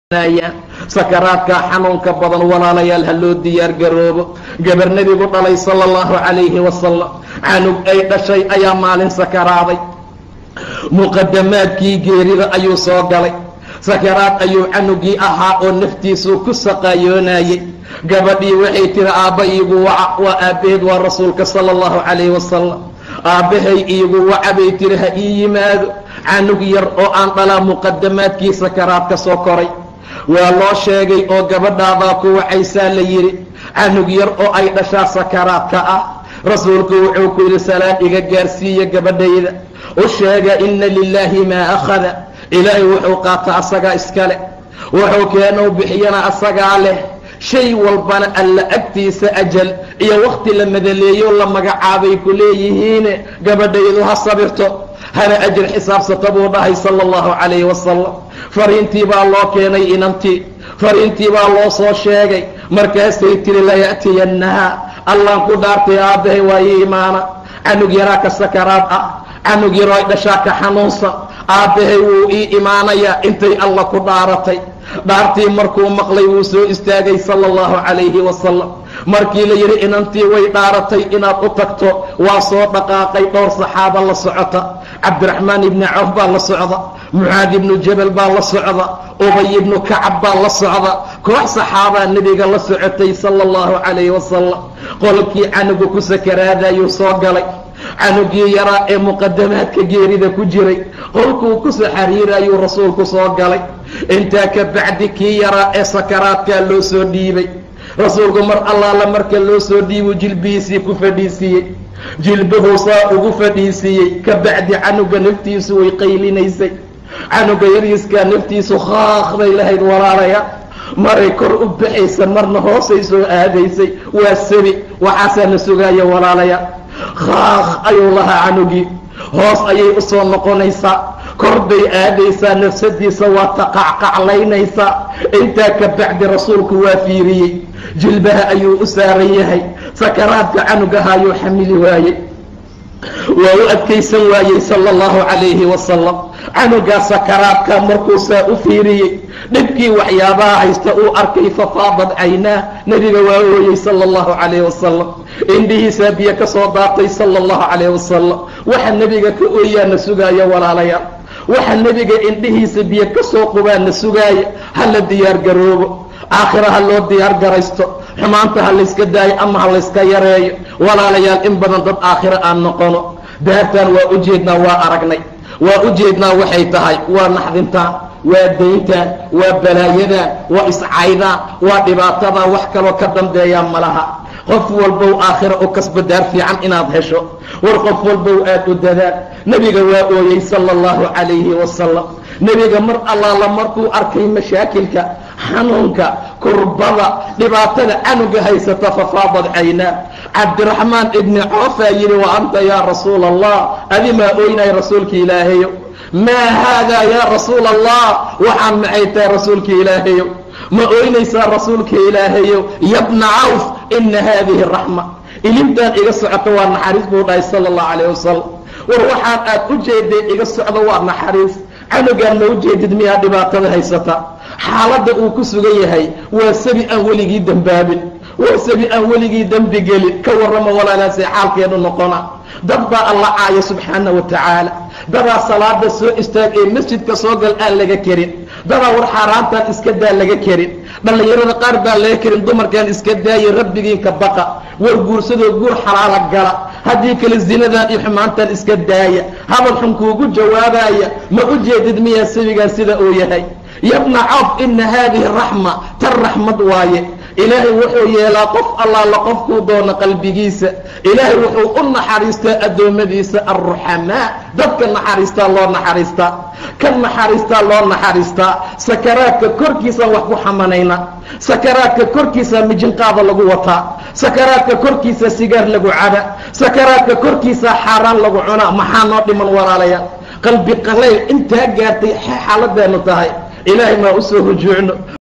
sakaraadka xanuunka badan walaalayaal ha loo diyaar garoobo gabar nebigu dhalay sala allahu calayhi wasalam canug ay dhashay ayaa maalin sakaraaday muqadamaadkii geerida ayuu soo galay sakaraad ayuu canugii ahaa oo naftiisuu ku saqaayoonayay gabadhii waxay tiri aabba iigu waca waa aabbaheed waa rasuulka sala allahu calayhi wasalam aabbahay iigu waca bay tiri ha ii yimaado canug yar oo aan dhalaa muqadamaadkii sakaraad ka soo koray waa loo sheegay oo gabadhaadaa ku wacaysaa la yidhi canug yar oo ay dhashaa sakaraadka ah rasuulku wuxuu ku yidhi salaad iga gaarsiiya gabadhayda u sheega inna lilaahi maa akhada ilaahay wuxuu qaata asagaa iska leh wuxuu keenuu bixiyana asagaa leh shay walbana alla agtiisa ajal iyo wakhti la madaleeyo la magacaabay ku leeyihiine gabadhaydu ha sabirto hana ajir xisaabsata buu dhahay sala allahu calayhi wasalam fariintii baa loo keenay inantii fariintii baa loo soo sheegay markaasay tiri laya'tiyannaha allaan ku dhaartay aabbahay waa ii imaana canug yaraa ka sakaraad ah canug yaroo ay dhashaa ka xanuunsan aabbahay wuu ii imaanayaa intay alla ku dhaaratay dhaartii markuu maqlay wuu soo istaagay sala allahu calayhi wasalam markii la yidhi inantii way dhaaratay inaad u tagto waa soo dhaqaaqay dhowr saxaaba la socota cabdiraxmaan ibni cawf baa la socda mucaad ibnu jabal baa la socda ubay ibnu kacab baa la socda koox saxaabaa nebiga la socotay sala allahu calayhi wasalam qolkii canugu ku sakaraadayuu soo galay canugii yaraa ee muqadamaadka geerida ku jiray qolkuu ku soo xariirayuu rasuulku soo galay intaa ka bacdi kii yaraa ee sakaraadkaa loo soo dhiibay rasuulku mar allaala marka loo soo dhiibuu jilbihiisii ku fadhiisiiyey jilbahu saa ugu fadhiisiiyey ka bacdi canuga naftiisu way qaylinaysay canuga yariiskaa naftiisu khaaqday lahayd walaalaya maray kor u baxaysa marna hoosay soo aadaysay waa sabi waxaasaa la sugaaya walaalaya khaaq ayuu lahaa canugii hoos ayay u soo noqonaysaa kor bay aadaysaa nafsadiisa waa taqacqaclaynaysaa intaa ka bacdi rasuulku waa fiiriyey jilbaha ayuu u saaran yahay sakaraadka canugaha ayuu xamili waayey waa u adkaysan waayey sala allahu calayhi wasalam canugaa sakaraadka markuu saa u fiiriyey dhibkii waxyaabaha haysta uu arkay fafaadad caynaa nebiga waa ooyey sala allahu calayhi wasalam indhihiisaa biyo ka soo daatay sala allahu calayhi wasalam waxa nebiga ka ooyaana sugaaya walaalayaal waxa nebiga indhihiisa biyo ka soo qubaana sugaaya ha la diyaar garoobo aakhira ha loo diyaar garaysto xumaanta ha layska daayo ama ha layska yareeyo walaalayaal in badan dad aakhiro aan noqono daartaan waa u jeednaa waa aragnay waa u jeednaa waxay tahay waa naxdintaan waa dayntaan waa balaayadan waa iscaydaan waa dhibaatadan wax kaloo ka dambeeyaa malaha qof walbow aakhira u kasba daar fiican inaad hesho war qof walbow aad u dadaan nebiga waa ooyey sala allahu calayhi wasalam nebiga mar allaala markuu arkay mashaakilka xanuunka kurbada dhibaatada canuga haysata fafaadad caynaa cabdiraxmaan ibni coofaa yidhi wa anta yaa rasuula allah adi maa ooynay rasuulka ilaahayo maa haadaa yaa rasuula allah waxaan maxay tahay rasuulka ilaahayo ma ooynaysaa rasuulka ilaahayo yabna cawf ina haadihi raxma ilintaan iga socota waa naxariis buu dhahay sala allahu calayh wasalam war waxaan aad u jeeday iga socdo waa naxariis canugaan ma u jeedid miyaa dhibaatada haysata xaaladda uu ku sugan yahay waa sabi aan weligii dembaabin waa sabi aan weligii dembi gelin ka warrama walaalaasee xaalkeenu noqona dad baa alla caaya subxaana wa tacaala dadaa salaada soo istaag ee masjidka soo gal aan laga karin dadaa war xaaraantaan iska daa laga karin dhallinyarada qaar baan laga karin dumarkaan iska daaya rabbigiinka baqa war guursadoo guur xalaala gala haddii kale zinadan iyo xumaantaan iska daaya hadal xun kuugu jawaabaya ma u jeedid miyaa sabigaan sida uu yahay yabna cawf ina haadihi raxma tan raxmad waaye ilaahay wuxuu yeelaa qof allaala qofkuu doono qalbigiisa ilaahay wuxuu u naxariistaa addoommadiisa alruxamaa dadka naxariistaa loo naxariistaa ka naxariistaa loo naxariistaa sakaraadka korkiisaan wax ku xamanayna sakaraadka korkiisa mijinqaada lagu wataa sakaraadka korkiisa sigaar lagu caba sakaraadka korkiisa xaaraan lagu cunaa maxaa noo dhiman walaalaya qalbi qalayl intaa gaartay xaaladeenu tahay ilaahay maa u soo rujuucno